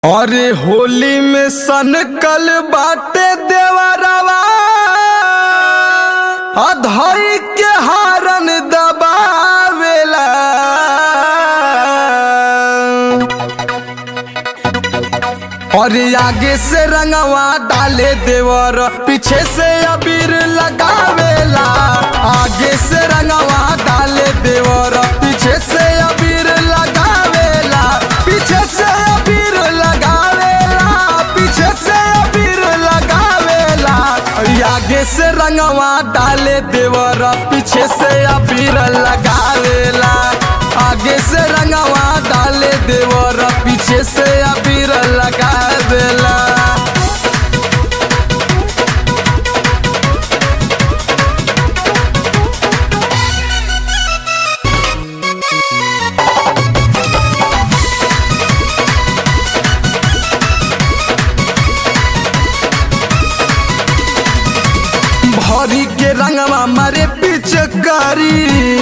अरे होली में सनकल बाटे देवरवा अधई के हारन दबावेला और आगे से रंगवा डाले देवर पीछे से अबीर लगावेला आगे से रंगवा डाले देवर पीछे से अबीर लगावेला पीछे से अबीर लगावेला पीछे से अबीर लगावेला और आगे से रंगवा डाले देवर पीछे से अबीर लगावेला आगे से रंगवा डाले देवर पीछे से अबीर लगावेला भरी के रंगवा मारे पिचकारी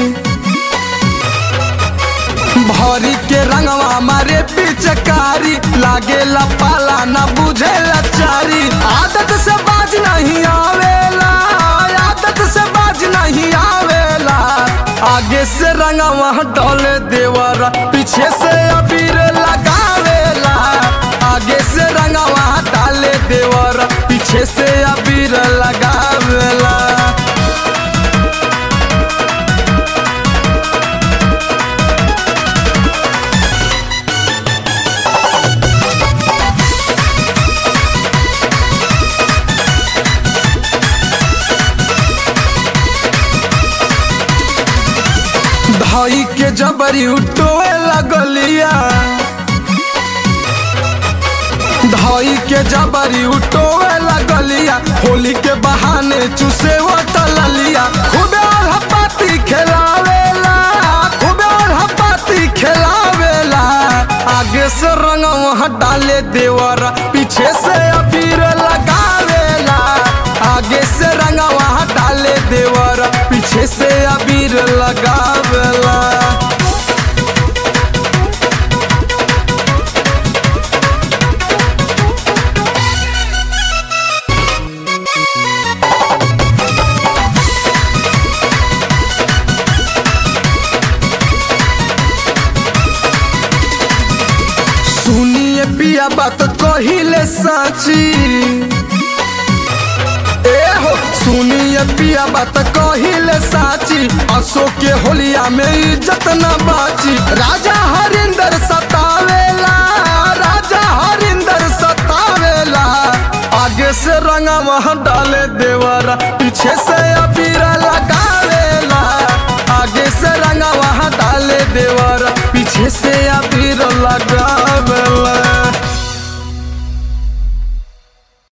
भरी के रंगवा मारे पिचकारी लागे पाला न बुझे लाचारी आदत से बाज नहीं आवेला आदत से बाज नहीं आवेला आगे से रंगवा डोले देवर पीछे से अबीर लगावेला आगे से रंगवा डाले देवर पीछे से अबीर लगावेला धई के जबरी उठोए लगलिया धई के जबरी उठोए लगलिया होली के बहाने चूसे वो तललिया खूबे और हपाती खेलावेला खूबे और हपाती खेलावेला आगे से रंग वहाँ डाले देवर पीछे से अबीर लगावेला आगे से रंग वहाँ डाले देवर पीछे से अबीर लगावेला सुनिए पिया बात कहिले साची ए हो सुनिए पिया बात कहिले साची अशोक के होलिया में इज्जत न बाची राजा हरिंदर सतावेला राजा हरिंदर सतावेला आगे से रंगा वहाँ डाले देवरा पीछे से अबीरा लगावेला आगे से रंगा वहाँ डाले देवरा पीछे से अबीर लगा